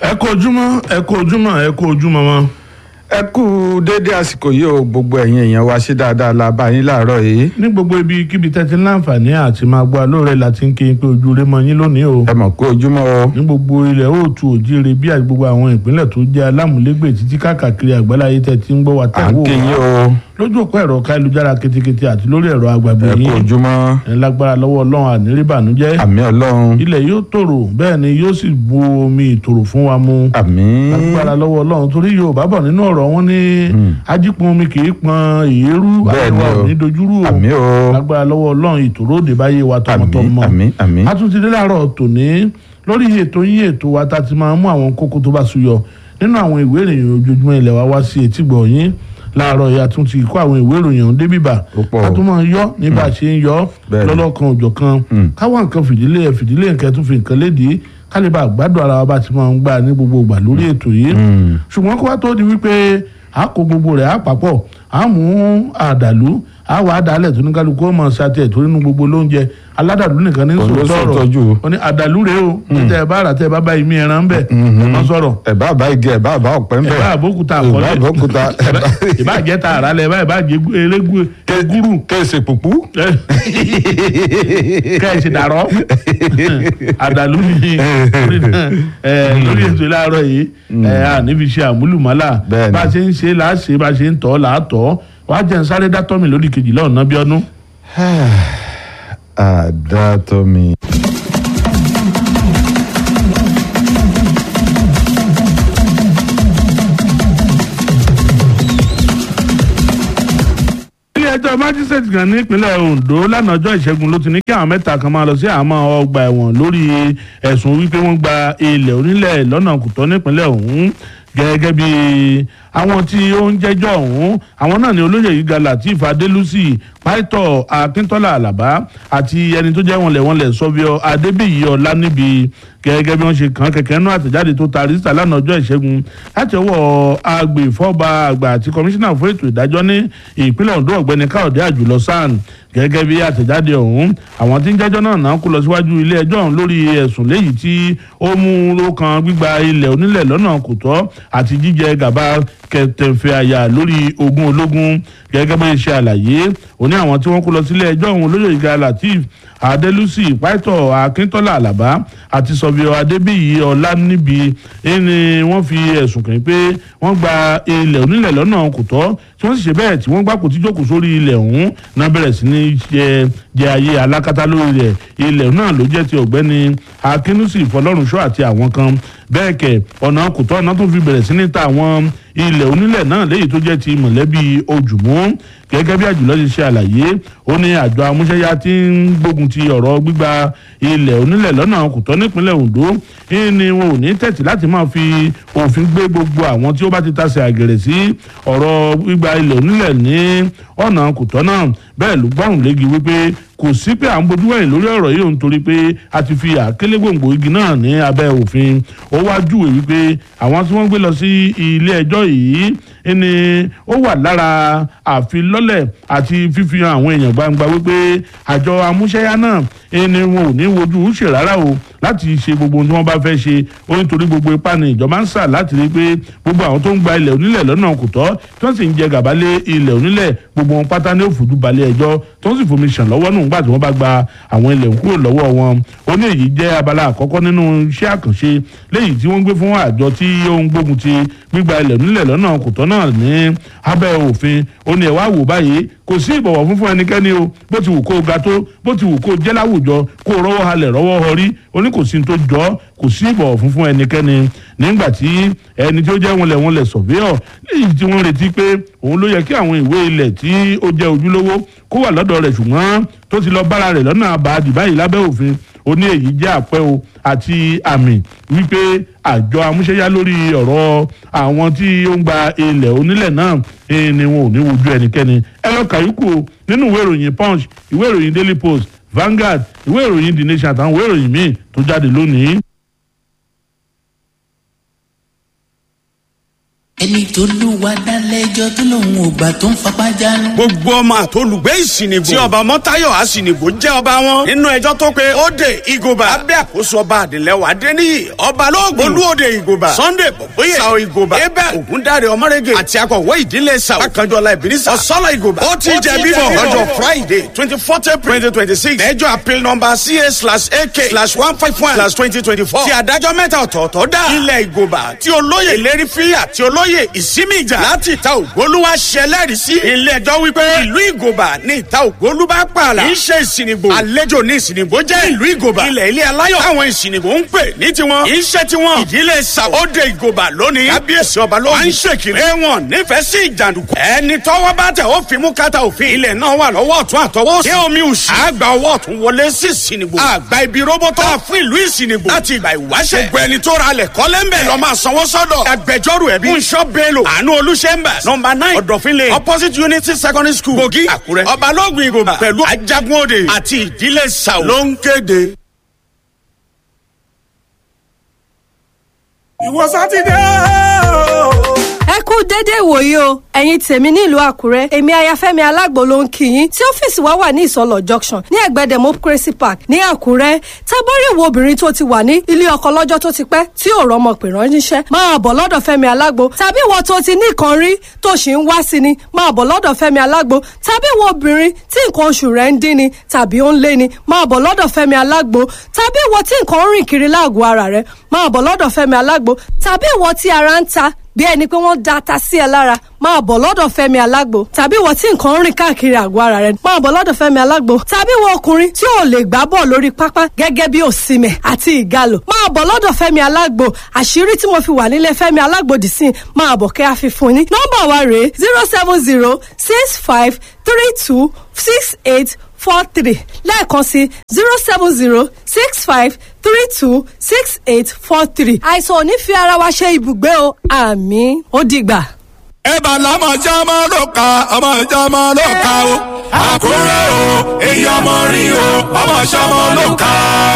ẹ kú ojúmọ́ ẹ kú ojúmọ́ ẹ kú ojúmọ́ mọ́. ẹ kú déédéé àsìkò yìí o gbogbo ẹ̀yin èèyàn wa ṣe dáadáa la bá yín láàárọ̀ yìí ní gbogbo ibi kíbi tẹ́tí láǹfààní àti máa gbọ́ alóore láti ń kí n pé ojú rẹ mọ yín lónìí o. ẹ mọ̀ pé ojúmọ́ o ní gbogbo ilẹ̀ òòtù òjìire bí àti gbogbo àwọn ìpínlẹ̀ tó jẹ́ alámúlégbè títí káàkiri àgbáláyé tẹ́tí ń gbọ́ wa à tẹ̀ ń wò kí yín wá o lójú òpó ẹ̀rọ káyélujára ketekete àti lórí ẹ̀rọ agbàgbé ẹ kú yín ojúmọ́ ẹ̀ lágbára lọ́wọ́ ọlọ́run àníríbànújẹ́ àmì ọlọ́run ilẹ̀ yóò tòrò bẹ́ẹ̀ ni yóò sì bu omi ìtòrò fún wa mu àmì lágbára lọ́wọ́ ọlọ́run torí yorùbá bọ̀ nínú ọ̀rọ̀ wọn ní ajípọn omi kì í pọn èérú Bẹ́ẹ̀ ni àríwá o. ò ní dojúrú o àmì o lágbára lọ́wọ́ ọlọ́run ìtòrò òde báyé wa àmì tọmọtọmọ àmì àmì a tún ti dé láàárọ̀ tòní lórí ètò yín ètò wa tá a ti máa mú àwọn kókó tó bá súyọ nínú àwọn ìwé ìròyìn ojoojúmọ́ ilẹ̀ wa wá sí etígbọ̀ yín láàárọ̀ yìí a tún ti kó àwọn ìwé ìròyìn ọ̀hún débìbà Ó pọ̀ o. a tún máa yọ ní bá a ṣe ń yọ Bẹ́ẹ̀ ni. lọ́lọ́kan òjọ̀kan Mm. káwọn nǹkan fìdílé ẹ̀ fìdílé nǹkan tún fi nǹkan lédìí kálíbà gbádùn ara wa bá ti máa ń gbà ní gbogbo ìgbà lórí ètò yìí Mm. ṣùgbọ́n kó wá tó di wípé a kó gbogbo rẹ̀ á papọ̀ a mú àdàlú a wà á dalẹ̀ tó ní kálukú ọmọ sátẹ̀ tó nínú gbogbo lóúnjẹ aládàlú nìkan ní Òun ló sọ̀rọ̀ sọ̀tọ́jú. ó ní àdàlú rèé o tẹ ẹ bá rà tẹ ẹ bá bá imí ẹran bẹ ẹ má sọ̀rọ̀ ẹ bá bá igi ẹ bá bá ọ̀pẹ ń ẹ bẹ̀ bá àbókúta ẹ bá àkọlẹ àbókúta ẹ bá ìbá jẹ tààrà lẹ báyìí bá jẹ elégu egúrú kẹsì pùpù kẹ́ẹ̀sì dàrọ́ àdàlú ni lórí náà, ẹ, lórí ètò ìlàrọ̀ yìí ẹ, a níbi ṣe àmúlùmálà Bẹ́ẹ̀ni. bá a ṣe ń ṣe là á ṣe bá a ṣe ń tọ́ là á tọ́ wàá jẹ́ ń sáré dátọ́ mi lórí kejìlá ọ̀nà bí ọdún. àdàtọ̀ mi. ilé ẹjọ́ májísrèètì kan nípínlẹ̀ Ondo lánàá ọjọ́ ìṣẹ́gun ló ti ní kí àwọn mẹ́ta kan máa lọ sí àmọ́ ọgbà ẹ̀wọ̀n lórí ẹ̀sùn wípé wọ́n gba ilẹ̀ onílẹ̀ lọ́nà kùtọ́ nípínlẹ̀ ọ̀hún gẹ́gẹ́ bí àwọn tí ó ń jẹ́jọ́ ọ̀hún àwọn náà ni olóyè gíga Lateef Adélùsì pásítọ̀ Akíntọ́lá Àlàbá àti ẹni tó jẹ́ wọnlẹ̀wọnlẹ̀ sọ́bíọ́ Adébíyì Ọláníbi gẹ́gẹ́ bí wọ́n ṣe kàn kẹ̀kẹ́ nú àtẹ̀jáde tó ta rísítà lánàá ọjọ́ ìṣẹ́gun láti ọwọ́ agbèfọ́ba àgbà àti kọmíṣánná fún ètò ìdájọ́ ní ìpínlẹ̀ Ondo ọ̀gbẹ́ni Káyọ̀dé Àjùlọ SAN gẹ́gẹ́ bí àtẹ̀jáde ọ̀hún àwọn tí ń jẹ́jọ́ náà náà kó lọ síwájú ilé ẹjọ́ ọ̀hún lórí ẹ̀sùn léyìí tí ó mú ló kan gbígba ilẹ̀ onílẹ̀ lọ́nà kò tọ́ àti jíjẹ gàba kẹtẹ̀fẹ̀ àyà lórí ogún ológun gẹ́gẹ́ bí ṣe àlàyé òní àwọn tí wọ́n kó lọ sílé ẹjọ́ ọ̀hún olóyè ìga Lateef Adélùsì pásítọ̀ Akíntọ́lá Àlàbá àti sọ̀bíọ̀ Adébíyì Ọláníbi ẹni wọ́n fi ẹ̀sùn kàn pé wọ́n gba ilẹ̀ onílẹ̀ lọ́nà kò tọ́ tí wọ́n sì ṣe bẹ́ẹ̀ tí wọ́n gbà kò tí jókòó sórí ilẹ̀ ọ̀hún náà bẹ̀rẹ̀ sí ní jẹ jẹ ayé alákatá lórí rẹ̀ ilẹ̀ náà ló jẹ́ ti ọ̀gbẹ́ni Akínúsì Fọlọ́runṣọ́ àti àwọn kan bẹ́ẹ̀ kẹ̀ ọ̀nà kò tọ́ ọ̀nà tó fi bẹ̀rẹ̀ sí ní ta àwọn ilẹ̀ onílẹ̀ náà léyìí tó jẹ́ ti mọ̀lẹ́bí ojúmọ́ gẹ́gẹ́ bí àjùlọ ṣe ṣe àlàyé ó ní àjọ amúṣẹ́yá tí ń gbógun ti ọ̀rọ̀ gbígba ilẹ̀ onílẹ̀ lọ́nà kò tọ́ nípínlẹ̀ Ondo ní wọn ò ní tẹ̀tì láti máa fi òfin gbé gbogbo àwọn tí ó bá ti tasẹ̀ àgẹ̀rẹ̀ sí ọ̀rọ̀ gbígba ilẹ̀ onílẹ̀ ní ọ̀nà kò tọ́ náà bẹ́ẹ̀ ló gbọ́rùn léegi wípé kò sí pé à ń bojú wẹ̀yìn lórí ọ̀rọ̀ yìí òun torí pé a ti fi àkélé gbòǹgbò igi náà ní abẹ́ òfin ó wá júwèé wípé àwọn tí wọ́n gbé lọ sí ilé ẹjọ́ yìí ni ó wà lára àfilọ́lẹ̀ àti fífihàn àwọn èèyàn gbangba wípé àjọ amúṣẹ́yá náà ni wọn ò ní wojú ṣe rárá o láti ṣe gbogbo ohun tí wọ́n bá fẹ́ ṣe ó nítorí gbogbo ipá ni ìjọba ń sà láti rí i pé gbogbo àwọn tó ń gba ilẹ̀ onílẹ̀ lọ́nà kò tọ́ tí wọ́n sì ń jẹ gàba lé ilẹ̀ onílẹ̀ gbogbo wọn pátá ní òfurufú balẹ̀ ẹjọ́ tó ń sì fomi ṣàn lọ́wọ́ nù nígbà tí wọ́n bá gba àwọn ilẹ̀ kúrò lọ́wọ́ wọn ó ní èyí jẹ́ abala àkọ́kọ́ nínú iṣẹ́ àkànṣe léyìí tí wọ́n gbé fún àjọ tí ó ń gbógun ti gbígba ilẹ̀ onílẹ̀ lọ́nà kò tọ́ náà ní abẹ́ òfin ó ní ẹ̀ wá wò báyìí kò sí ìbọ̀wọ̀ fún fún ẹnikẹ́ni o bó ti wù kó o ga tó bó ti wù kó o jẹ́ láwùjọ kó o rọ́wọ́ halẹ̀ rọ́wọ́ họrí ó ní kò sí ní tó jọ ọ́, kò sí ìbọ̀wọ̀ fún fún ẹnikẹ́ni nígbà tí ẹni tí ó jẹ́ wọnlẹ̀ wọnlẹ̀ sọ̀fíọ̀ léyìí tí wọ́n retí pé òun ló yẹ kí àwọn ìwé ilẹ̀ tí ó jẹ́ ojúlówó kó wà lọ́dọ̀ rẹ̀ ṣùgbọ́n tó ti lọ bára rẹ̀ lọ́nà àbáàdì báyìí lábẹ́ òfin ó ní èyí jẹ́ àpẹ́ o àti àmì wípé àjọ amúṣẹ́yá lórí ọ̀rọ̀ àwọn tí ó ń gba ilẹ̀ onílẹ̀ náà eh, ni wọn ò ní wojú ẹnikẹ́ni ẹ lọ kàyúkù o nínú ìwé ìròyìn punch ìwé ìròyìn daily post Vanguard ìwé ìròyìn the nation àtàwọn ìwé ìròyìn míì tó jáde lónìí. ẹni tó lù wá dálẹ́jọ́ tó lòun ò gbà tó ń fapá jánu. gbogbo ọmọ àtolùgbé ìsìnìbò tí ọba mọ́táyọ̀ àsìnìbò jẹ́ ọba wọn nínú ẹjọ́ tó pe óde ìgòbà abẹ́ àkóso ọba àdìlẹ́wà adéníyì ọba lóògùn olúòde ìgòbà sunday bọ̀bọ́yè sao ìgòbà ebe ògúndáre ọmọrege àti akọ̀wé ìdílé sao akànjọ́lá ìbínísà ọ̀sọ́lá ìgòbà ó ti jẹ bíbọ̀ lọ́jọ́ friday twenty four april twenty twenty six ẹjọ́ appeal number ca slash ak slash one five one slash twenty twenty four ti adájọ́ mẹ́ta ọ̀tọ̀ọ̀tọ̀ dá ilẹ̀ ìgòbà tí olóyè ìlérí fíyà tí olóyè ìsinmi ìjà láti ìta ògbólúwà ṣẹlẹ́rìí sí ilé ẹjọ́ wípé ìlú ìgòbà ní ìta ògbólú bá pààlà kì í ṣe ìsìnìbò àlejò ní ìsìnìbò jẹ́ ìlú ìgòbà ilẹ̀ ilé aláyọ̀ àwọn ìsìnìbò ń pè ní tiwọn kì í ṣe tiwọn ìdílé sàwọ́dẹ ìgòbà lónìí kábíyèsí ọba ló ń ṣèkìlẹ̀ ẹ̀wọ̀n nífẹ̀ẹ́ sí ìjàndùkú ẹni tọ́wọ́ bá tẹ̀ ó fi mú kátà òfin ilẹ̀ náà wà lọ́wọ́ ọ̀tún àtọwọ́ sí omi òsì àgbà ọwọ́ ọ̀tún wọlé sí ìsìnìbò àgbà ibi róbótọ́ fún ìlú ìsìnìbò láti ìgbà ìwáṣẹ̀ gbogbo ẹni tó ra lẹ̀ kọ́lẹ́ńbẹ̀ lọ́ máa sanwó sọ́dọ̀ agbẹjọ́rò ẹ̀bí fúnṣọ́ bello àánú olùṣẹ́mbàs nọmba nine ọ̀dọ̀fínlẹ̀ opposite unity secondary school kogi àkúrẹ́ ọbalógun ìgòba pẹ̀lú ajagunode àti ìdílé sàwọ́ ló ń kéde. ìwọ sátidé o. ẹ kú dédé ìwòyí o ẹ̀yin tèmi nílùú àkúrẹ́ èmi ayafẹ́mi alágbo ló ń kí yín tí ọ́fíìsì wa wà ní ìsọlọ̀ junction ní ẹ̀gbẹ́ democracy park ní àkúrẹ́ tábọ́rì wo obìnrin tó ti wà ní ilé ọkọ lọ́jọ́ tó ti pẹ́ tí ò rọmọ pè ránṣẹ́ máa bọ̀ lọ́dọ̀ fẹ́mi alágbo tàbí ìwọ tó ti ní nǹkan rí tó sì ń wá sí ni máa bọ̀ lọ́dọ̀ fẹ́mi alágbo tàbí ìwọ obìnrin tí nǹkan oṣù rẹ̀ ń dín ni tàbí ó ń lé ni máa bọ̀ lọ́dọ̀ fẹ́mi alágbo tàbí ìwọ tí nǹkan ń rìn kiri láàgọ̀ ara rẹ̀ máa bọ̀ lọ́dọ̀ fẹ́mi alágbo tàbí ìwọ tí ara ń ta bí ẹni pé wọ́n da ata sí ẹ lára máa bọ̀ lọ́dọ̀ fẹ́mi alágbo tàbí ìwọ tí nǹkan ń rìn káàkiri àgọ́ ara rẹ máa bọ̀ lọ́dọ̀ fẹ́mi alágbo tàbí ìwọ ọkùnrin tí ò lè gbá bọ̀ lórí pápá gẹ́gẹ́ bí òsìmẹ̀ àti ìgalò máa bọ̀ lọ́dọ̀ fẹ́mi alágbo àṣírí tí mo fi wà nílé fẹ́mi alágbo dì sí máa bọ̀ kẹ́ àfihàn ní nọ́mbà wa rèé zero seven zero six five three two six eight four three lẹ́ẹ̀kan sí zero seven zero six five three two six eight four three. àìsàn ò ní fi ara wa ṣe ibùgbé o àmì ó dìgbà. ẹ bá lámọ̀ já máa ló ka ọmọ ìjà máa ló ka o. àkúrẹ́ o èyí ọmọ rí o ọmọ ìṣàmọ́ ló ka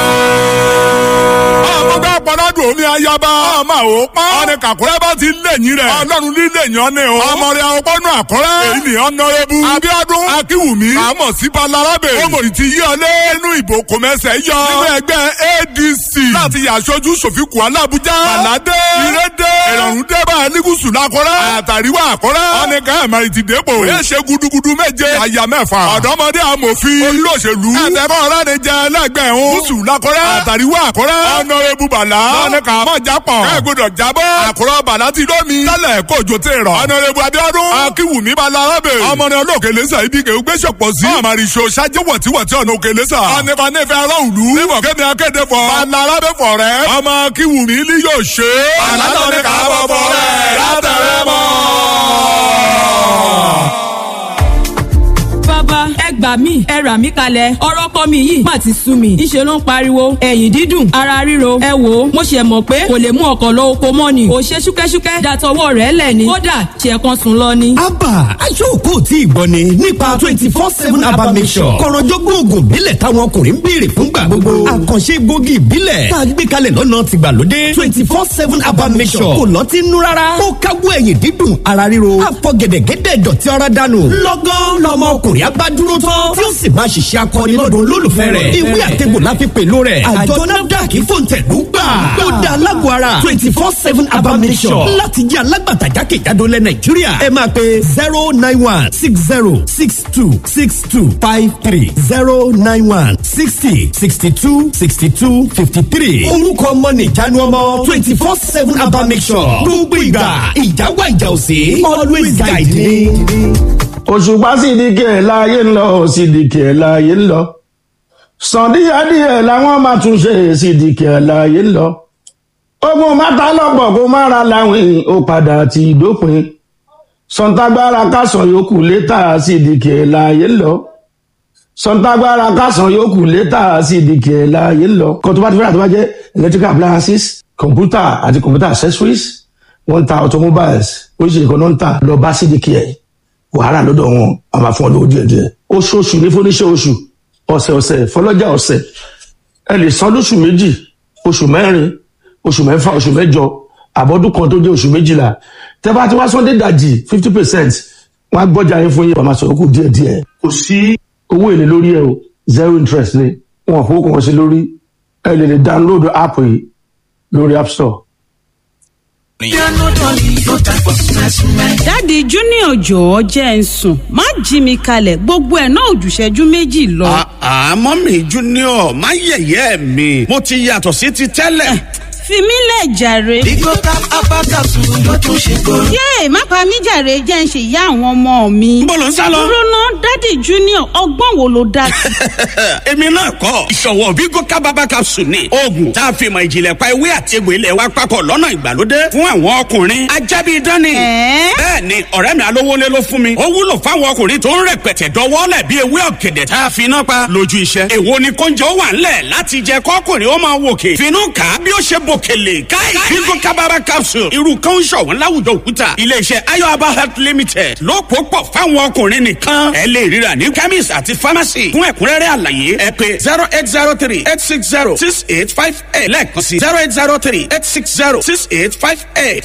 o. ọmọ gbà pọ́nádùn omi ayaba ọmọ àwọn pọ́n. ọ̀nì kàkúrẹ́ bá ti lẹ́yìn rẹ̀. ọlọ́run ní lẹ́yìn ọ́nì o. ọmọ rẹ̀ àwọn pọ́nú àkúrẹ́. èyí ni ọ̀nàrẹ́bù. abíọ́dún akínwùmí. àmọ̀ sí balarabe. ọmọdé ti yí ọlé inú ìbò kòmẹ́sẹ̀ yọ. nínú ẹgbẹ́ adc. láti yàṣojú sòfìkù alábùjá. bàládé. ìrédé. ìrọ̀rùn débà nígùsù lakọ́rẹ́. àtàríwá àkọ́rẹ́. ọ̀nì káyàmárì ti dépò. ó ṣe gudugudu méje. àyà mẹ́fà. ọ̀dọ́mọdé amòfin. olóṣèlú. àtẹ̀kọ́ ọ̀rẹ́ ni jẹ́ ẹlẹ́gbẹ̀ẹ́ o. gúúsù lakọ́rẹ́. àtàríwá àkọ́rẹ́. ọ̀nàrẹ́bù bàlá. ọ̀nì kà mọ̀ jápọ̀. ẹ gbọdọ̀ jábọ̀. àkùrọ̀ bàlá ti lómi. tẹ́lẹ̀ kójó tẹ̀ rọ̀. ọ̀nàrẹ́bù abíọ́dún. akínwùmí balarabe. ọmọ ní olóòkè lẹ́sà ibi kẹ́ gbé sọ̀pọ̀ sí. àmàrìṣò ṣáájú wọ̀tíwọ̀tí ọ̀nà òkè lẹ́sà. ọ̀nìfà nífẹ̀ aráàlú. níbọ̀ kéde akéde fọ. balarabe fọ rẹ. ọmọ akínwùmí ni yóò ṣe. àlànà ní ká bọ̀ fọ rẹ̀ látẹ̀rẹ̀ mọ́. bàbá ẹ gbà mí ẹ rà mí kalẹ̀ ọ̀rọ̀ kọ́ mi yìí má ti sú mi ìṣe ló ń pariwo ẹ̀yìn dídùn ara ríro ẹ wò ó mo ṣe mọ̀ pé kò lè mú ọkọ̀ lọ oko mọ́ ni ò ṣe ṣúkẹ́ṣúkẹ́ dàtọwọ́ rẹ̀ lẹ̀ ni kódà ṣe kan sùn lọ ni. abba aṣọ́kò tí ìgbọ́ ni nípa twenty four seven abba mission kọ̀rọ̀jọ́gbọ́n oògùn ìbílẹ̀ táwọn ọkùnrin ń béèrè fúngbà gbogbo àkànṣe egbògi ìbílẹ̀ tá a gbé kalẹ̀ lọ́nà tìgbàlódé twenty four seven abba mission kò lọ́tí nú rárá ó káwọ́ ẹ̀yìn dídùn ara ríro àfọ̀gẹ̀dẹ̀gẹ̀dẹ̀ dọ̀tí ara dànù lọ́gán lọmọkùnrin abádúró tán tí ó sì máa ṣiṣẹ́ akọni lọ́dún olólùfẹ́ rẹ̀ ìwé àtẹ̀gbò la fi pèlò rẹ̀ àjọ nafdac fòǹtẹ̀lú gbà ó da alágbó ara twenty four seven abamisọ̀ láti jẹ́ alágbàtà jákèjádò lẹ̀ nàìjíríà ẹ máa pe zero nine one six zero six two six two five three zero nine one sixty sixty two sixty two fifty three orúkọ ọmọ nìjánu ọmọ twenty four seven abamisọ̀ gbogbo ìgbà ìjà wà ìjà òsè always guide me. òṣùpá sídìkì ẹ̀ láàyè ń lọ sídìkì ẹ̀ láàyè ń lọ sàn díẹ̀díẹ̀ làwọn máa tún ṣe sídìkì ẹ̀ láàyè ń lọ ogun mẹ́ta lọ́pọ̀ kó má ra láwìn ó padà ti dópin sọ̀ǹtàgbára kásán yòókù létà sídìkì ẹ̀ láàyè ń lọ sọ̀ǹtàgbára kásán yòókù létà sídìkì ẹ̀ láàyè ń lọ kó tó bá ti fẹ́ràn tó bá jẹ́ electrical appliances computer àti computer accessories wọ́n ń ta automobiles oríṣiríṣi kan náà ń tà lọ bá sídìkì ẹ̀ wàhálà lọ́dọ̀ wọn a máa fún ọ lówó díẹ̀ díẹ̀ oṣooṣù ní fúnníṣẹ́ oṣù ọ̀sẹ̀ ọ̀sẹ̀ fọlọ́jà ọ̀sẹ̀ ẹ lè san lóṣù méjì oṣù mẹ́rin oṣù mẹ́fà oṣù mẹ́jọ àbọ̀dún kan tó jẹ́ oṣù méjìlá tẹ́ tẹ́ bá ti wá sunday dajì fifty percent wọ́n á gbọ́jà yín fún yín wọ́n máa sọ̀rọ̀ kù díẹ̀ díẹ̀ kò sí owó èlé lórí ẹ̀ o zero interest ni wọn kò kàn sí lórí ẹ lè lè download app yìí lórí app store. dáàdi junior jọ̀ọ́ jẹ́ ń sùn má jí mi kalẹ̀ gbogbo ẹ̀ náà òjùṣẹ́jú méjì lọ. àmọ́ mi junior má yẹ̀yẹ́ mi mo ti yàtọ̀ sí ti tẹ́lẹ̀. fi mí lẹ̀ jàre. Bigo tap abakasu ló tún ṣe kóró. yéè má pa mí jàre jẹ́ ń ṣe ìyá àwọn ọmọ mi. Níbo lò ń sá lọ? dúró ná dáàdi junior ọgbọ́n wo ló dá sí. èmi náà kọ́ ìṣòwò Bigo kábàbà capsule ni oògùn tá a fi mọ ìjìnlẹ̀ pa ewé àti egbò ilẹ̀ wa papọ̀ lọ́nà ìgbàlódé fún àwọn ọkùnrin ajábí dání. Ẹ̀ẹ́? bẹ́ẹ̀ ni ọ̀rẹ́ mi alówólé ló fún mi ó wúlò fáwọn ọkùnrin tó ń rẹpẹtẹ dọwọ́lẹ̀ bí ewé ọ̀gẹ̀dẹ̀ tá a fi iná pa lójú iṣẹ́. èwo ni kóúnjẹ ó wà ńlẹ̀ láti jẹ kọ́kùnrin ó máa wòkè finú kà á bí ó ṣe bòkèlè káì Bigo kábàbà capsule irú kan ń ṣọ̀wọ́n láwùjọ òkúta iléeṣẹ́ ayọ̀aba health limited ló pò pọ̀ fáwọn ọkùnrin nìkan ẹ lè ríra ní chemist àti pharmacy fún ẹ̀kúnrẹ́rẹ́ àlàyé ẹ pé zero eight zero three eight six zero six eight five eight lẹ́ẹ̀kan sí zero eight zero three eight six zero six eight five eight.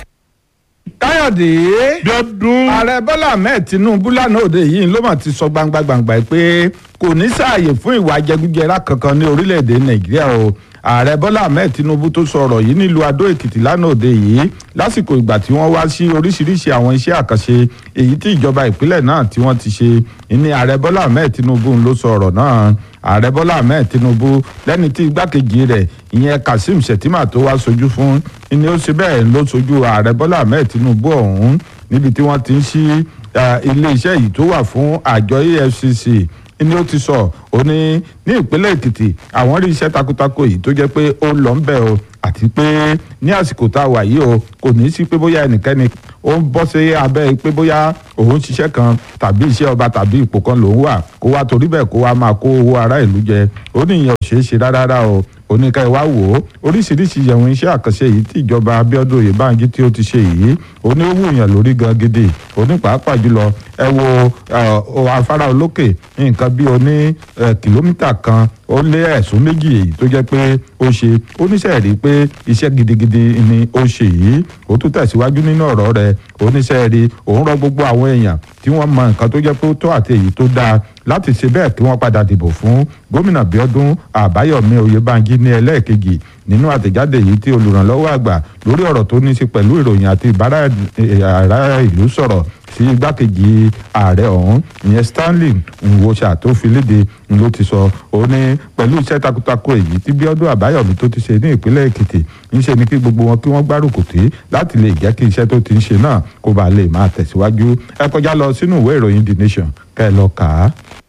káyọ̀dé Bíọ́dún. ààrẹ bọ́lá ahmed tinubu lánàá òde yìí ló mà ti sọ gbangba gbangba pé kò ní sáàyè fún ìwà jẹgújẹrá kankan ní orílẹ̀-èdè nàìjíríà o ààrẹ bọ́lá ahmed tinubu tó sọ̀rọ̀ yìí nílùú adó èkìtì lánàá òde yìí lásìkò ìgbà tí wọ́n wá sí oríṣiríṣi àwọn iṣẹ́ àkànṣe èyí tí ìjọba ìpínlẹ̀ náà tí wọ́n ti ṣe ní ààrẹ bọ́lá ahmed tinubu ló sọ ọ̀rọ̀ náà ààrẹ bọ́lá ahmed tinubu lẹ́ni tí igbákejì rẹ̀ ìyẹn kazeem shettima tó wá sojú fún ni ó ṣe bẹ́ẹ̀ ló sojú ààrẹ bọ́lá ahmed tinubu ọ̀hún níbi tí wọ́n ti ń ṣí ilé iṣẹ́ yìí tó wà fún àjọ efcc ni ó ti sọ ó ní ní ìpínlẹ̀ èkìtì àwọn rí iṣẹ́ takuntakun yìí tó jẹ́ pé ó lọ ń bẹ̀ o àti pé ní àsìkò tá a wà yìí o kò ní í sí pé bóyá ẹnikẹ́ni ó ń bọ́ sí abẹ́ pé bóyá òun ṣiṣẹ́ kan tàbí iṣẹ́ ọba tàbí ipò kan lòun wà kó wá torí bẹ́ẹ̀ kó wá máa kó owó ará ìlú jẹ ó ní ìyẹn ò ṣeé ṣe rárá o oníkà ìwá wò ó oríṣiríṣi yẹ̀wọ̀n iṣẹ́ àkànṣe yìí tí ìjọba Abíọ́dún Oyèbánjí tí ó ti ṣe yìí oní ó wùyàn lórí gan gidi oní pàápàá jùlọ ẹ wo afárá olókè nǹkan bí oní kìlómítà kan ó lé ẹ̀sùn méjì èyí tó jẹ́ pé ó ṣe oníṣẹ́ rí pé iṣẹ́ gidigidi ni ó ṣe yìí ó tún tẹ̀síwájú nínú ọ̀rọ̀ rẹ̀ oníṣẹ́ rí òun rọ gbogbo àwọn èèyàn tí wọ́n mọ nǹkan tó jẹ́ pé ó tó àti èyí tó dáa láti ṣe bẹ́ẹ̀ kí wọ́n padà dìbò fún gómìnà Bíọ́dún Àbáyọ̀mí Oyèbánjí ní ẹlẹ́ẹ̀kejì nínú àtẹ̀jáde yìí tí olùrànlọ́wọ́ àgbà lórí ọ̀rọ̀ tó ní í ṣe pẹ̀lú ìròyìn àti ìbára ará ìlú sọ̀rọ̀ sí igbákejì ààrẹ ọ̀hún ìyẹn Stanley Nwosa tó fi léde ló ti sọ ó ní pẹ̀lú iṣẹ́ takuntakun èyí tí Bíọ́dún Àbáyọ̀mí tó ti ṣe ní ìpínlẹ̀ Èkìtì ńṣe ni kí gbogbo wọn kí wọ́n gbárùkù tí láti lè jẹ́ kí iṣẹ́ tó ti ń ṣe náà kó bàa lè máa tẹ̀síwájú ẹ kọjá lọ sínú ìwé ìròyìn The Nation kẹ́ ẹ lọ kà á